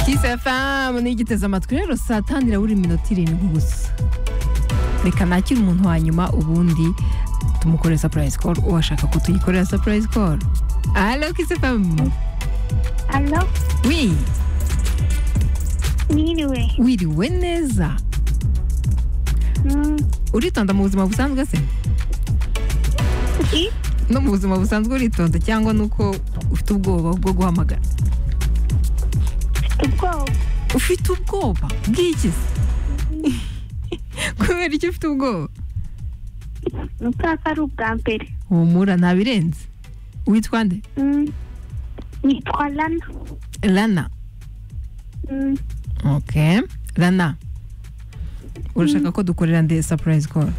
kisi efamu n'igiteze amatwi rero saa tanu irabura iminota irindwi gusa reka nakire umuntu wa nyuma ubundi tumukorere sapurayizi koru uwashaka ko tuyikorera sapurayizi koru alo kisi efamu Alo, wi niriwe. wiriwe neza Mm, uritonda mu buzima busanzwe se i- no mu buzima busanzwe uritonda cyangwa ni uko ufite ubwoba bwo guhamagara Mfite ubwoba. ufite ubwoba bw'iki se kubera icyo ufite ubwoba Ni utaka ari ubwa mbere. humura ntabirenze witwa nde Mm, Nitwa Lana. rana Mm, ok rana urashaka ko dukorera nde sapurayizi koru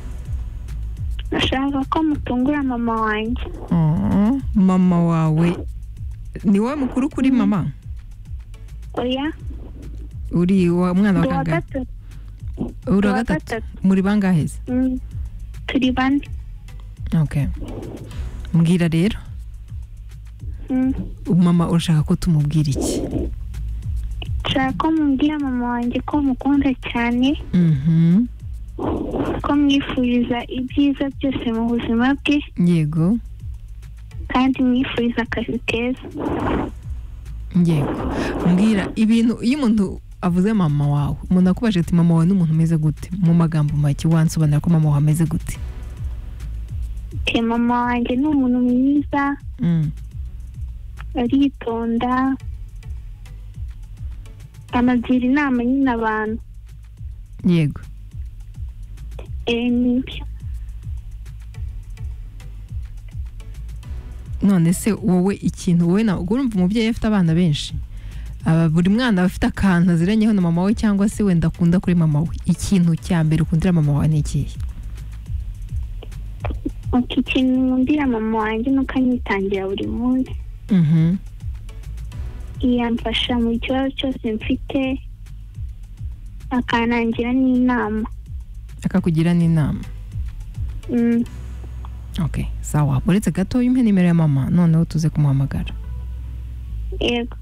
Nashaka ko mutungura mama wanjye. Oh, mama wawe ni wowe mukuru kuri mama Oya, uri wa mwana wa ndi uwa kangahe gatatu. uri wa uwa gatatu gatatu. muri bangahe se Mm, Turi bane. ok mbwira rero Mm, mama urashaka ko tumubwira iki Nshaka ko mumbwira mama wanjye ko mukunda cyane, Mhm, ko mwifuriza ibyiza byose mu buzima bwe, yego kandi mwifuriza akazi keza. yego mbwira ibintu iyo umuntu avuze mama wawe umuntu akubaje ati mama wawe ni umuntu umeze gute mu magambo make wansobanura ko mama wawe ameze gute Te mama wanjye ni umuntu mwiza, Mm, aritonda anagira inama nyine abantu yego Eh, nibyo none se wowe ikintu wowe na urumva umubyeyi afite abana benshi Aba- buri mwana aba afite akantu aziranyeho na mama we cyangwa se wenda akunda kuri mama we ikintu cya mbere ukundira mama wawe ni ikihe iki kintu nkundira mama wanjye nuko anyitangira buri munsi Mhm, yamfasha mu kibazo cyose mfite akanangira n'inama akakugira n'inama Mm, ok sawa uretse gato umpe nimero ya mama noneho tuze kumuhamagara yego